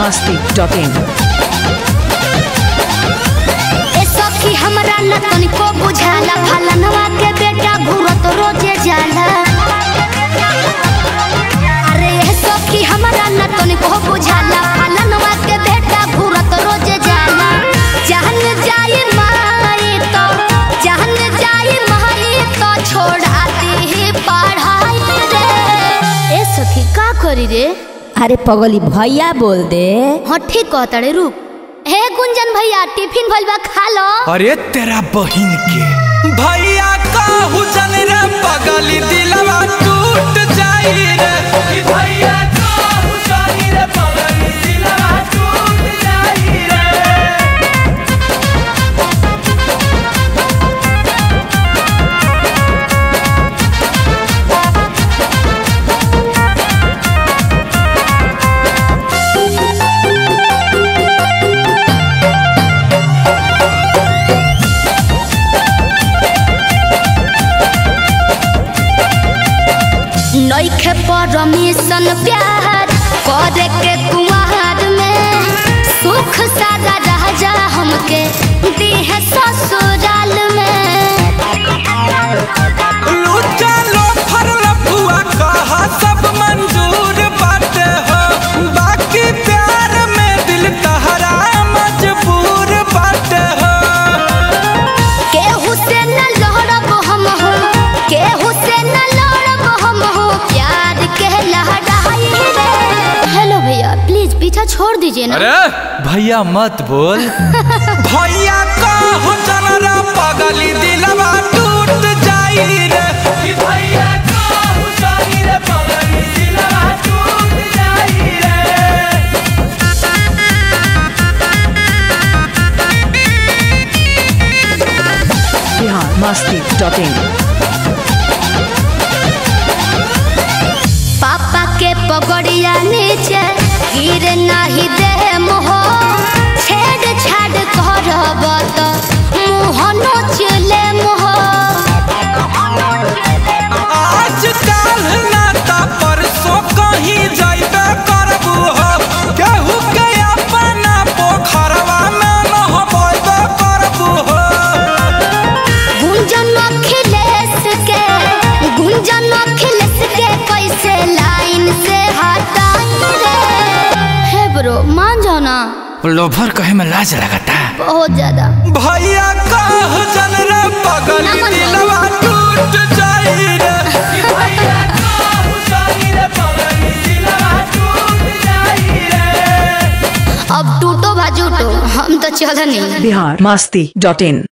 masti.in. ए सखी हमरा न तनिको बुझाला फलनवा के बेटा घूरत रोजे जाला अरे ए सखी हमरा न तनिको बुझाला फलनवा के बेटा घूरत रोजे जाला जहन जाई माई तो जहन जाई माई तो छोड़ा दी पढ़ाई रे ए सखी का करी रे अरे पगली भैया बोल दे हाँ ठीक कहताड़े रुक हे गुंजन भैया टिफिन भइल बा खा लो अरे तेरा बहिन के भैया कहू जन रे पगली दिलवा टूट जाई रे कि भैया कहू जन रे पगली दिलवा टूट जाई रे नइखे परमिशन प्यार करे के कुमार में सुख सारा राजा हमके दीहे ससुराल में लूटा लो फरल फुआ कहा सब मंजूर बाटे हो बाकी प्यार में दिल तहरा मजबूर बाटे हो केहू से न लड़ब हम हो केहू से न लड़ब हम हो प्यार के लहराई रे हेलो भैया प्लीज पीछा छोड़ दीजिए ना अरे भैया मत बोल भैया कहू जनरा पगली दिलवा टूट जाई रे कि भैया कहू जाई रे पगली दिलवा टूट जाई रे Bihar masti.in. पापा के पगड़िया नीचे गिर नहीं दे मोह छेड़ छाड़ करब तो मुँह नोचले मोह आज काल नाता परसों कहीं जाइबे करबू हो केहू के अपना पोखरवा में नहबैबे करबू हो गुंजन अखिलेश के गुंजन अखिलेश के कैसे लाइन से हटाई रे हे ब्रो मान जाओ ना लोभर कहे में लाज लगाता बहुत ज्यादा भैया कह जन रे पगली नमन दिलवा टूट जाई रे कि भैया कहू जाई रे पगली दिलवा टूट जाई रे अब टूटो भाजूटो हम तो चल नहीं Bihar masti.in.